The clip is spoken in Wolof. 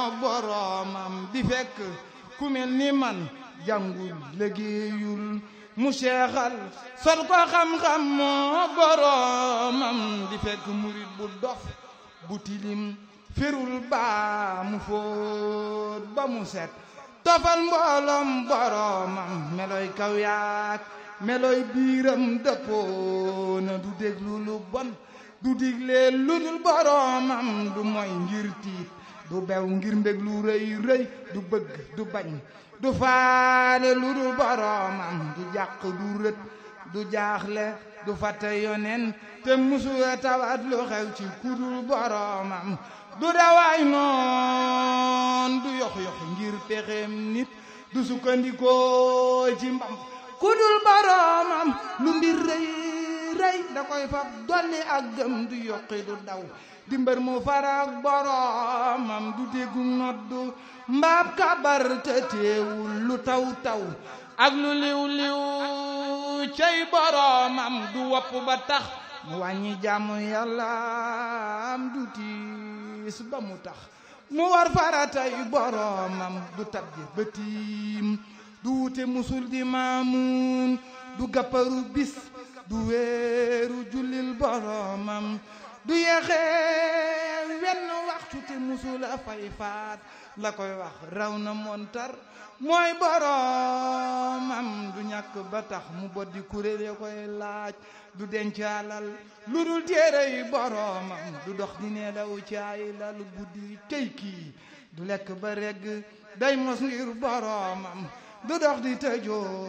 moo boroomam di fekk ku mel ni man jàngul liggéeyul mu seexal sol ko xam-xam moo boroomam di fekk murit bu dof bu tilim firul baa mu fóot ba mu set tofal mbooloom boroomam meloy kaw yaak meloy biiram dëppoo na du déglu lu bon du digle lu dul boroomam du moy ngir tiit du bew ngir mbég lu rëy rëy du bëgg du bañ du faale lu dul boroomam du jàq du rët du jaaxle du fàtte yonen te musula tawat lu xew ci kudul boroomam du dawaay noon du yox-yox ngir pexeem nit du sukkandikoo ci mbam kudul boroomam lu mbir rëy rëy da koy fab dolli ak gëm du yokki du daw di mbër mu farak boroomam du déggu noddu mbaab kabar te teewul lu taw taw ak lu liw liw cey boroomam du wopp ba tax mu wàññi jàmm yàlla am du tiis ba mu tax mu war faratay boroomam du tabje ba tiim du wute musul di maamuun du gàpparu bis du weeru jullil boroomam du yeexee wenn waxtu te musula fay faat la koy wax raw na montar mooy boroomam du ñàkk ba tax mu boddi kuréel ya koy laaj du denc alal lu dul téere yi boroomam du dox di neelaw caay lal guddi tey kii du lekk ba regg day mos ngir boroomam du dox di tëjoo